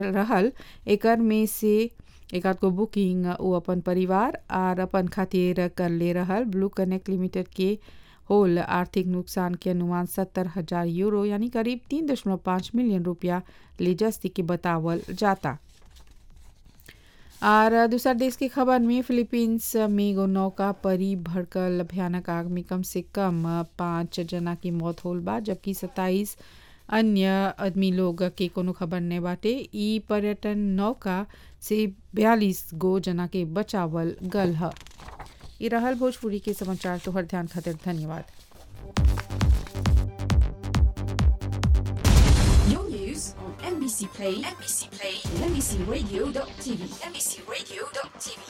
रहल एकर में से एक आध गो बुकिंग वो अपन परिवार आर अपन खातिर कर ले रहल ब्लू कनेक्ट लिमिटेड के होल आर्थिक नुकसान के अनुमान सत्तर हजार यूरो यानी करीब तीन दशमलव पाँच मिलियन रुपया ले जस्ती के बतावल जाता और दूसरा देश की खबर में फिलीपींस में एगो नौका परी भड़कल भयानक आग में कम से कम पाँच जना की मौत होल बा जबकि सत्ताईस अन्य आदमी लोग के कोनो खबर नहीं बाटे ई पर्यटन नौका से बयालीस गो जना के बचावल गल ह ई रहल भोजपुरी के समाचार तोहर ध्यान खातिर धन्यवाद Your news on NBC Play, NBC Play, and NBCRadio.tv, NBCRadio.tv.